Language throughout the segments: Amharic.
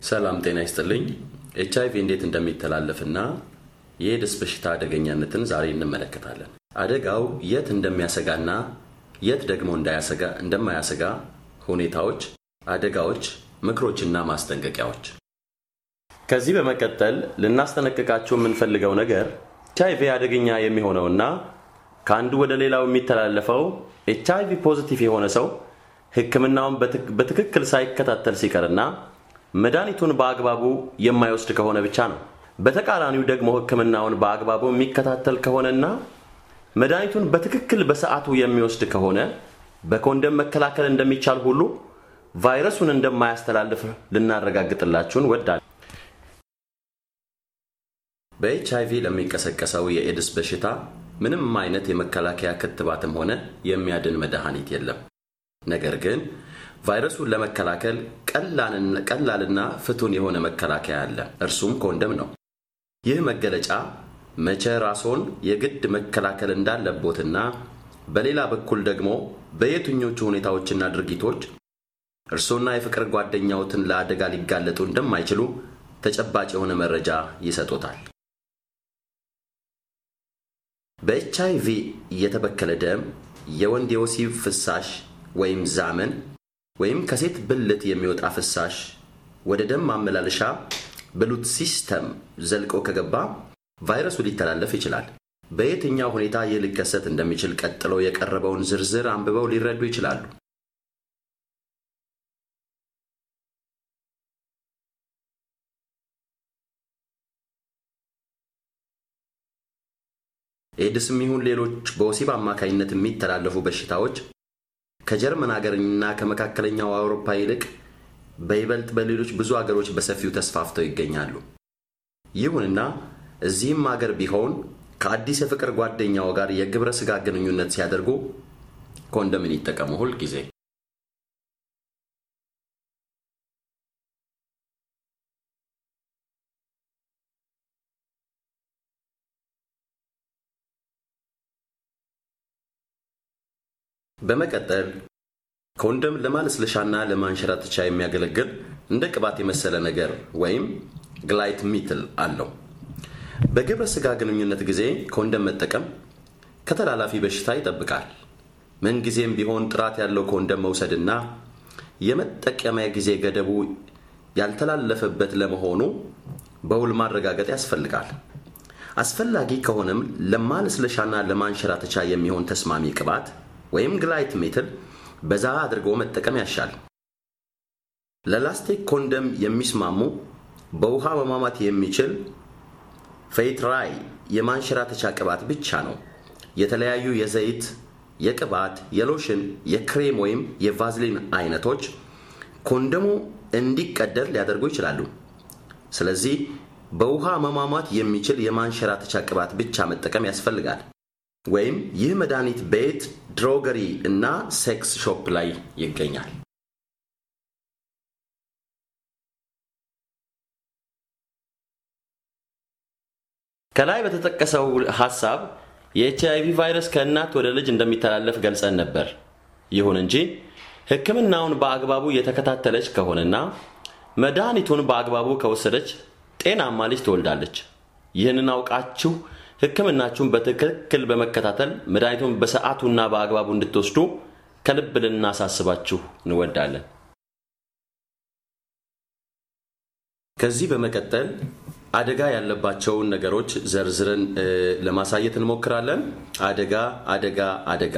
ሰላም ጤና ይስጥልኝ። ኤች አይቪ እንዴት እንደሚተላለፍና የኤድስ በሽታ አደገኛነትን ዛሬ እንመለከታለን። አደጋው የት እንደሚያሰጋና የት ደግሞ እንዳያሰጋ እንደማያሰጋ ሁኔታዎች፣ አደጋዎች፣ ምክሮችና ማስጠንቀቂያዎች። ከዚህ በመቀጠል ልናስጠነቅቃችሁ የምንፈልገው ነገር ኤች አይቪ አደገኛ የሚሆነውና ከአንዱ ወደ ሌላው የሚተላለፈው ኤች አይቪ ፖዚቲቭ የሆነ ሰው ሕክምናውን በትክክል ሳይከታተል ሲቀርና መድኃኒቱን በአግባቡ የማይወስድ ከሆነ ብቻ ነው። በተቃራኒው ደግሞ ሕክምናውን በአግባቡ የሚከታተል ከሆነና መድኃኒቱን በትክክል በሰዓቱ የሚወስድ ከሆነ በኮንደም መከላከል እንደሚቻል ሁሉ ቫይረሱን እንደማያስተላልፍ ልናረጋግጥላችሁ እንወዳለን። በኤች አይቪ ለሚቀሰቀሰው የኤድስ በሽታ ምንም አይነት የመከላከያ ክትባትም ሆነ የሚያድን መድኃኒት የለም። ነገር ግን ቫይረሱን ለመከላከል ቀላልና ፍቱን የሆነ መከላከያ አለ። እርሱም ኮንደም ነው። ይህ መገለጫ መቼ ራስዎን የግድ መከላከል እንዳለቦትና በሌላ በኩል ደግሞ በየትኞቹ ሁኔታዎችና ድርጊቶች እርሶና የፍቅር ጓደኛዎትን ለአደጋ ሊጋለጡ እንደማይችሉ ተጨባጭ የሆነ መረጃ ይሰጦታል። በኤች አይቪ የተበከለ ደም፣ የወንድ የወሲብ ፍሳሽ ወይም ዛመን ወይም ከሴት ብልት የሚወጣ ፍሳሽ ወደ ደም ማመላለሻ ብሉት ሲስተም ዘልቆ ከገባ ቫይረሱ ሊተላለፍ ይችላል። በየትኛው ሁኔታ ይህ ሊከሰት እንደሚችል ቀጥሎ የቀረበውን ዝርዝር አንብበው ሊረዱ ይችላሉ። ኤድስም ይሁን ሌሎች በወሲብ አማካኝነት የሚተላለፉ በሽታዎች ከጀርመን ሀገርና ከመካከለኛው አውሮፓ ይልቅ በይበልጥ በሌሎች ብዙ አገሮች በሰፊው ተስፋፍተው ይገኛሉ። ይሁንና እዚህም አገር ቢሆን ከአዲስ የፍቅር ጓደኛው ጋር የግብረ ሥጋ ግንኙነት ሲያደርጉ ኮንደምን ይጠቀሙ ሁል ጊዜ። በመቀጠል ኮንደም ለማለስለሻና ለማንሸራተቻ የሚያገለግል እንደ ቅባት የመሰለ ነገር ወይም ግላይት ሚትል አለው። በግብረ ሥጋ ግንኙነት ጊዜ ኮንደም መጠቀም ከተላላፊ በሽታ ይጠብቃል። ምንጊዜም ቢሆን ጥራት ያለው ኮንደም መውሰድና የመጠቀሚያ ጊዜ ገደቡ ያልተላለፈበት ለመሆኑ በውል ማረጋገጥ ያስፈልጋል። አስፈላጊ ከሆነም ለማለስለሻና ለማንሸራተቻ የሚሆን ተስማሚ ቅባት ወይም ግላይት ሜትል በዛ አድርጎ መጠቀም ያሻል። ለላስቲክ ኮንደም የሚስማሙ በውሃ መሟሟት የሚችል ፌይትራይ የማንሸራተቻ ቅባት ብቻ ነው። የተለያዩ የዘይት፣ የቅባት፣ የሎሽን፣ የክሬም ወይም የቫዝሊን አይነቶች ኮንደሙ እንዲቀደድ ሊያደርጉ ይችላሉ። ስለዚህ በውሃ መሟሟት የሚችል የማንሸራተቻ ቅባት ብቻ መጠቀም ያስፈልጋል። ወይም ይህ መድኃኒት ቤት፣ ድሮገሪ እና ሴክስ ሾፕ ላይ ይገኛል። ከላይ በተጠቀሰው ሐሳብ የኤች አይቪ ቫይረስ ከእናት ወደ ልጅ እንደሚተላለፍ ገልጸን ነበር። ይሁን እንጂ ሕክምናውን በአግባቡ የተከታተለች ከሆነና መድኃኒቱን በአግባቡ ከወሰደች ጤናማ ልጅ ትወልዳለች። ይህንን አውቃችሁ ሕክምናችሁን በትክክል በመከታተል መድኃኒቱን በሰዓቱና በአግባቡ እንድትወስዱ ከልብ ልናሳስባችሁ እንወዳለን። ከዚህ በመቀጠል አደጋ ያለባቸውን ነገሮች ዘርዝረን ለማሳየት እንሞክራለን። አደጋ አደጋ አደጋ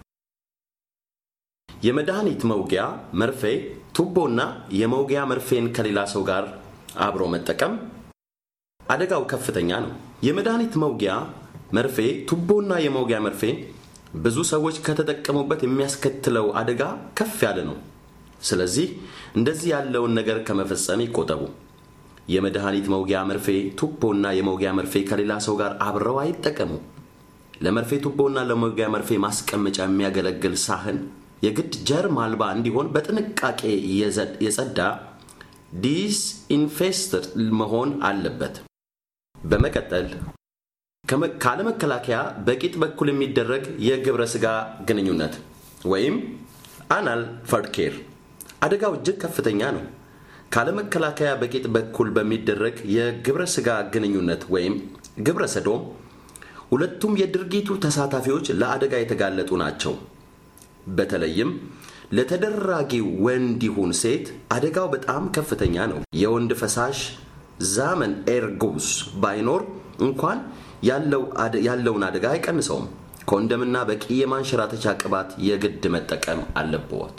የመድኃኒት መውጊያ መርፌ፣ ቱቦና የመውጊያ መርፌን ከሌላ ሰው ጋር አብሮ መጠቀም አደጋው ከፍተኛ ነው። የመድኃኒት መውጊያ መርፌ፣ ቱቦና የመውጊያ መርፌ ብዙ ሰዎች ከተጠቀሙበት የሚያስከትለው አደጋ ከፍ ያለ ነው። ስለዚህ እንደዚህ ያለውን ነገር ከመፈጸም ይቆጠቡ። የመድኃኒት መውጊያ መርፌ፣ ቱቦና የመውጊያ መርፌ ከሌላ ሰው ጋር አብረው አይጠቀሙ። ለመርፌ ቱቦና ለመውጊያ መርፌ ማስቀመጫ የሚያገለግል ሳህን የግድ ጀርም አልባ እንዲሆን በጥንቃቄ የጸዳ ዲስኢንፌስትድ መሆን አለበት። በመቀጠል ካለመከላከያ በቂጥ በኩል የሚደረግ የግብረ ሥጋ ግንኙነት ወይም አናል ፈርድ ኬር አደጋው እጅግ ከፍተኛ ነው። ካለመከላከያ በቂጥ በኩል በሚደረግ የግብረ ሥጋ ግንኙነት ወይም ግብረ ሰዶም ሁለቱም የድርጊቱ ተሳታፊዎች ለአደጋ የተጋለጡ ናቸው። በተለይም ለተደራጊው ወንድ ይሁን ሴት አደጋው በጣም ከፍተኛ ነው። የወንድ ፈሳሽ ዛመን ኤርጉስ ባይኖር እንኳን ያለውን አደጋ አይቀንሰውም። ኮንደምና በቂ የማንሸራተቻ ቅባት የግድ መጠቀም አለብዎት።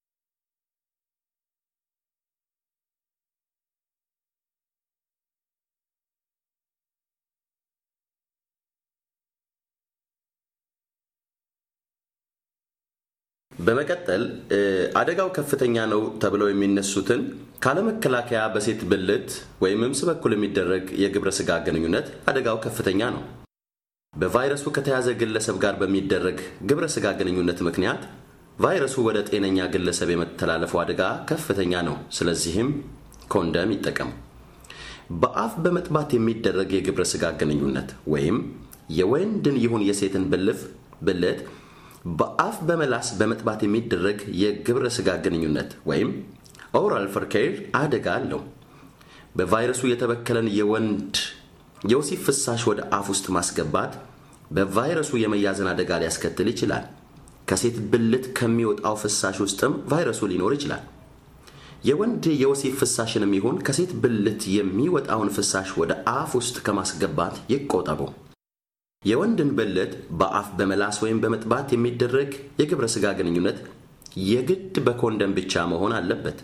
በመቀጠል አደጋው ከፍተኛ ነው ተብለው የሚነሱትን ካለመከላከያ በሴት ብልት ወይም እምስ በኩል የሚደረግ የግብረ ሥጋ ግንኙነት አደጋው ከፍተኛ ነው። በቫይረሱ ከተያዘ ግለሰብ ጋር በሚደረግ ግብረ ሥጋ ግንኙነት ምክንያት ቫይረሱ ወደ ጤነኛ ግለሰብ የመተላለፉ አደጋ ከፍተኛ ነው። ስለዚህም ኮንደም ይጠቀሙ። በአፍ በመጥባት የሚደረግ የግብረ ሥጋ ግንኙነት ወይም የወንድን ይሁን የሴትን ብልፍ ብልት በአፍ በመላስ በመጥባት የሚደረግ የግብረ ሥጋ ግንኙነት ወይም ኦራል ፈርኬር አደጋ አለው። በቫይረሱ የተበከለን የወንድ የወሲብ ፍሳሽ ወደ አፍ ውስጥ ማስገባት በቫይረሱ የመያዝን አደጋ ሊያስከትል ይችላል። ከሴት ብልት ከሚወጣው ፍሳሽ ውስጥም ቫይረሱ ሊኖር ይችላል። የወንድ የወሲብ ፍሳሽንም ይሁን ከሴት ብልት የሚወጣውን ፍሳሽ ወደ አፍ ውስጥ ከማስገባት ይቆጠቡ። የወንድን ብልት በአፍ በመላስ ወይም በመጥባት የሚደረግ የግብረ ሥጋ ግንኙነት የግድ በኮንደም ብቻ መሆን አለበት።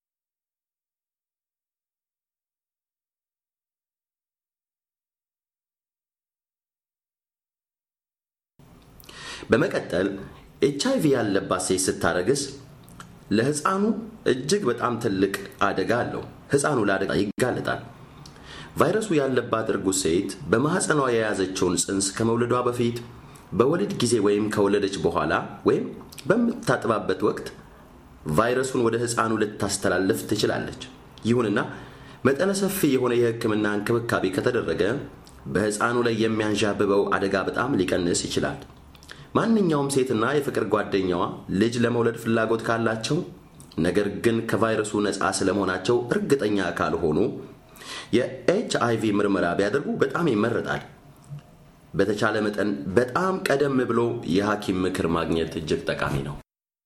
በመቀጠል ኤች አይቪ ያለባት ሴት ስታረግዝ ለሕፃኑ እጅግ በጣም ትልቅ አደጋ አለው። ሕፃኑ ለአደጋ ይጋለጣል። ቫይረሱ ያለባት እርጉዝ ሴት በማኅፀኗ የያዘችውን ጽንስ ከመውለዷ በፊት በወሊድ ጊዜ ወይም ከወለደች በኋላ ወይም በምታጥባበት ወቅት ቫይረሱን ወደ ሕፃኑ ልታስተላልፍ ትችላለች። ይሁንና መጠነ ሰፊ የሆነ የሕክምና እንክብካቤ ከተደረገ በሕፃኑ ላይ የሚያንዣብበው አደጋ በጣም ሊቀንስ ይችላል። ማንኛውም ሴትና የፍቅር ጓደኛዋ ልጅ ለመውለድ ፍላጎት ካላቸው ነገር ግን ከቫይረሱ ነፃ ስለመሆናቸው እርግጠኛ ካልሆኑ የኤች አይቪ ምርመራ ቢያደርጉ በጣም ይመረጣል። በተቻለ መጠን በጣም ቀደም ብሎ የሐኪም ምክር ማግኘት እጅግ ጠቃሚ ነው።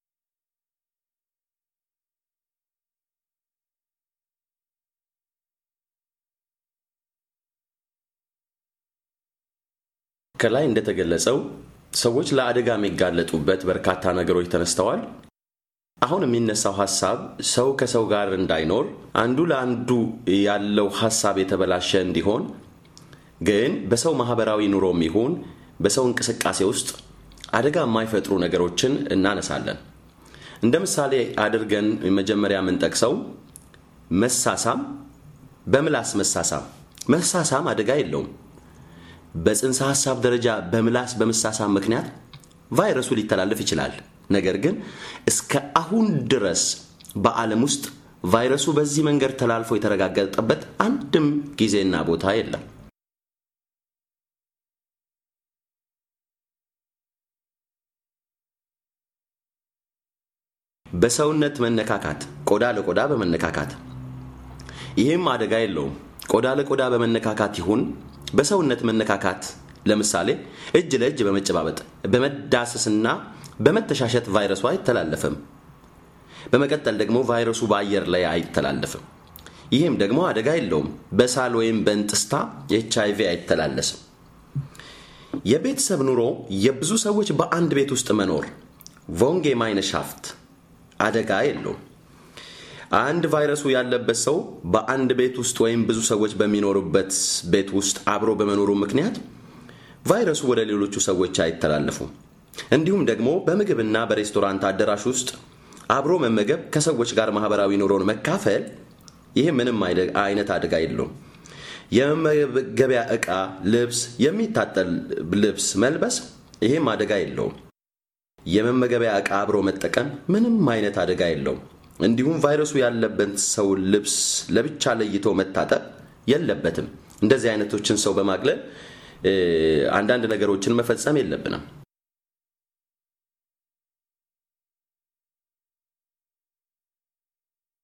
ከላይ እንደተገለጸው ሰዎች ለአደጋ የሚጋለጡበት በርካታ ነገሮች ተነስተዋል። አሁን የሚነሳው ሐሳብ ሰው ከሰው ጋር እንዳይኖር አንዱ ለአንዱ ያለው ሐሳብ የተበላሸ እንዲሆን ግን በሰው ማህበራዊ ኑሮም ይሁን በሰው እንቅስቃሴ ውስጥ አደጋ የማይፈጥሩ ነገሮችን እናነሳለን። እንደ ምሳሌ አድርገን መጀመሪያ የምንጠቅሰው መሳሳም፣ በምላስ መሳሳም። መሳሳም አደጋ የለውም። በጽንሰ ሐሳብ ደረጃ በምላስ በመሳሳም ምክንያት ቫይረሱ ሊተላለፍ ይችላል። ነገር ግን እስከ አሁን ድረስ በዓለም ውስጥ ቫይረሱ በዚህ መንገድ ተላልፎ የተረጋገጠበት አንድም ጊዜና ቦታ የለም። በሰውነት መነካካት፣ ቆዳ ለቆዳ በመነካካት ይህም አደጋ የለውም። ቆዳ ለቆዳ በመነካካት ይሁን በሰውነት መነካካት ለምሳሌ እጅ ለእጅ በመጨባበጥ በመዳሰስና በመተሻሸት ቫይረሱ አይተላለፍም። በመቀጠል ደግሞ ቫይረሱ በአየር ላይ አይተላለፍም። ይህም ደግሞ አደጋ የለውም። በሳል ወይም በእንጥስታ የኤች አይቪ አይተላለስም። የቤተሰብ ኑሮ የብዙ ሰዎች በአንድ ቤት ውስጥ መኖር ቮንጌ ማይነሻፍት አደጋ የለውም። አንድ ቫይረሱ ያለበት ሰው በአንድ ቤት ውስጥ ወይም ብዙ ሰዎች በሚኖሩበት ቤት ውስጥ አብሮ በመኖሩ ምክንያት ቫይረሱ ወደ ሌሎቹ ሰዎች አይተላለፉም። እንዲሁም ደግሞ በምግብና በሬስቶራንት አዳራሽ ውስጥ አብሮ መመገብ፣ ከሰዎች ጋር ማህበራዊ ኑሮን መካፈል፣ ይህ ምንም አይነት አደጋ የለውም። የመመገቢያ ዕቃ፣ ልብስ፣ የሚታጠል ልብስ መልበስ፣ ይህም አደጋ የለውም። የመመገቢያ ዕቃ አብሮ መጠቀም ምንም አይነት አደጋ የለውም። እንዲሁም ቫይረሱ ያለበት ሰው ልብስ ለብቻ ለይቶ መታጠብ የለበትም። እንደዚህ አይነቶችን ሰው በማግለል አንዳንድ ነገሮችን መፈጸም የለብንም።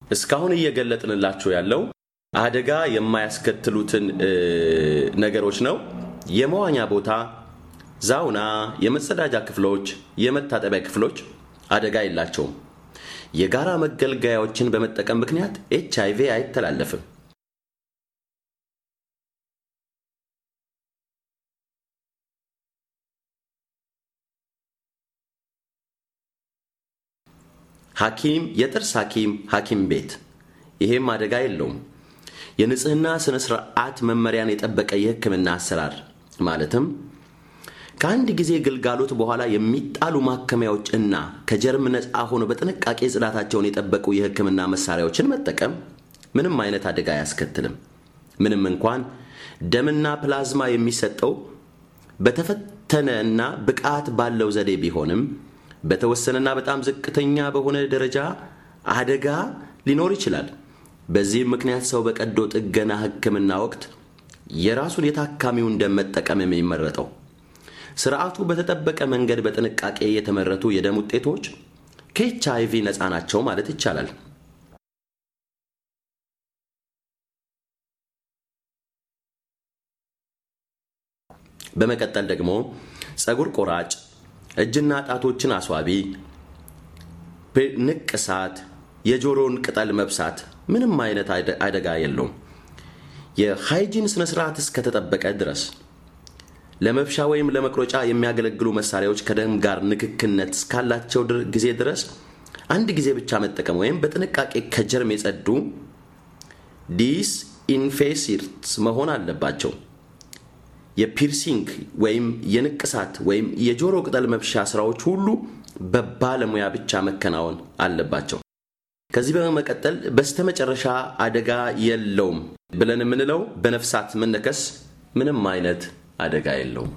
እስካሁን እየገለጥንላችሁ ያለው አደጋ የማያስከትሉትን ነገሮች ነው። የመዋኛ ቦታ፣ ዛውና፣ የመጸዳጃ ክፍሎች፣ የመታጠቢያ ክፍሎች አደጋ የላቸውም። የጋራ መገልገያዎችን በመጠቀም ምክንያት ኤች አይቪ አይተላለፍም። ሐኪም የጥርስ ሐኪም ሐኪም ቤት ይሄም አደጋ የለውም። የንጽህና ስነ ስርዓት መመሪያን የጠበቀ የሕክምና አሰራር ማለትም ከአንድ ጊዜ ግልጋሎት በኋላ የሚጣሉ ማከሚያዎች እና ከጀርም ነፃ ሆኖ በጥንቃቄ ጽዳታቸውን የጠበቁ የሕክምና መሳሪያዎችን መጠቀም ምንም አይነት አደጋ አያስከትልም። ምንም እንኳን ደምና ፕላዝማ የሚሰጠው በተፈተነ እና ብቃት ባለው ዘዴ ቢሆንም በተወሰነና በጣም ዝቅተኛ በሆነ ደረጃ አደጋ ሊኖር ይችላል። በዚህም ምክንያት ሰው በቀዶ ጥገና ሕክምና ወቅት የራሱን የታካሚውን ደም መጠቀም የሚመረጠው ስርዓቱ በተጠበቀ መንገድ በጥንቃቄ የተመረቱ የደም ውጤቶች ከኤች አይቪ ነፃ ናቸው ማለት ይቻላል። በመቀጠል ደግሞ ፀጉር ቆራጭ፣ እጅና ጣቶችን አስዋቢ፣ ንቅሳት፣ የጆሮውን ቅጠል መብሳት ምንም አይነት አደጋ የለውም። የሃይጂን ስነ ስርዓት እስከተጠበቀ ድረስ ለመብሻ ወይም ለመቁረጫ የሚያገለግሉ መሳሪያዎች ከደም ጋር ንክክነት እስካላቸው ጊዜ ድረስ አንድ ጊዜ ብቻ መጠቀም ወይም በጥንቃቄ ከጀርም የጸዱ ዲስ ኢንፌሲርስ መሆን አለባቸው። የፒርሲንግ ወይም የንቅሳት ወይም የጆሮ ቅጠል መብሻ ስራዎች ሁሉ በባለሙያ ብቻ መከናወን አለባቸው። ከዚህ በመቀጠል በስተመጨረሻ አደጋ የለውም ብለን የምንለው በነፍሳት መነከስ ምንም አይነት አደጋ የለውም።